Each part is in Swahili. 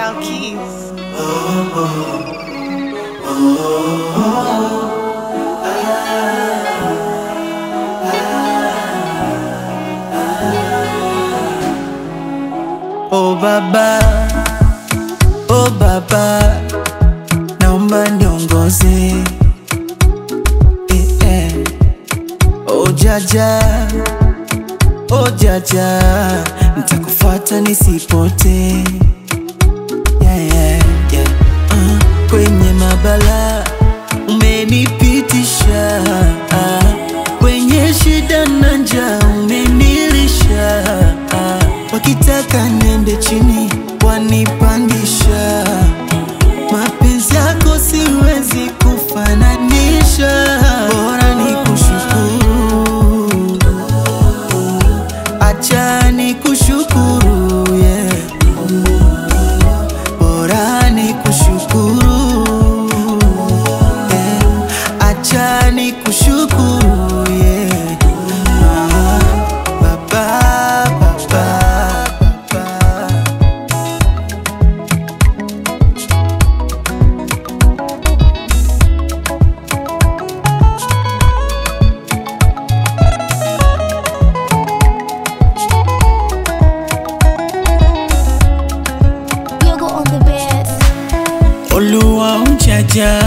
Wow, keys. Oh baba, oh baba, naomba niongoze eh, eh. Oh jaja, oh jaja, nitakufuata nisipote yeah, yeah, yeah. Uh, kwenye mabala umenipitisha uh, kwenye shida na njaa umenilisha uh, wakitaka niende chini wanipandisha mapenzi yako siwezi kufananisha bora ni kushukuru acha ni kushukuru yeah. bora ni kushukuru yeah. acha ni kushukuru yeah. Ah, baba, baba, baba. Yoga on the bed. Oluwa ujaja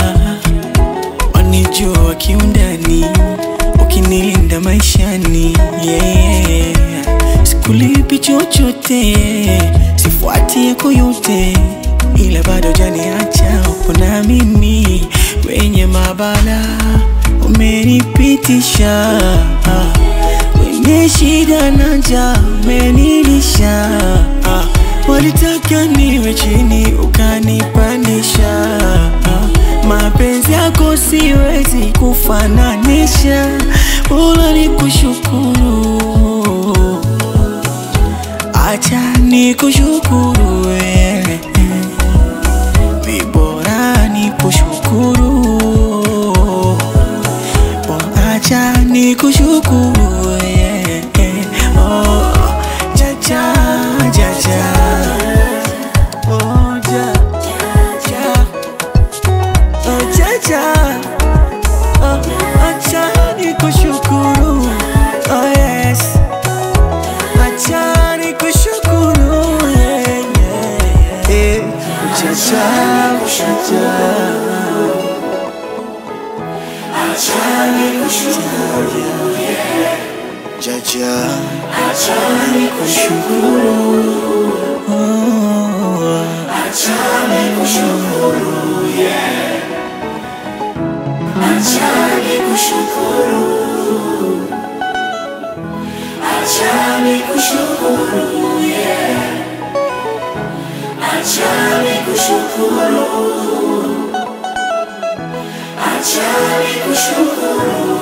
wanijua kiundani, ukinilinda maishani yeah. Sikulipi chochote, sifuati yako yote, ila bado janiacha upo na mimi kwenye mabala umenipitisha kwenye shida na njaa umenilisha ah. Walitaka niwe chini ukanipandisha ah. Mapenzi yako siwezi kufananisha, bora ni kushukuru, acha ni kushukuru wewe, vibora ni kushukuru Bora acha ni kushukuru yeah, yeah. Oh, jaja, jaja. Oh, ja, ja. Oh, jaja. Oh, acha ni kushukuru Oh, yes. Acha ni kushukuru yeah, yeah, yeah. Eh, jaja, jaja. Jaja, achani kushukuru, oh, achani kushukuru, yeah. Achani kushukuru, achani kushukuru, yeah. Achani kushukuru, achani kushukuru.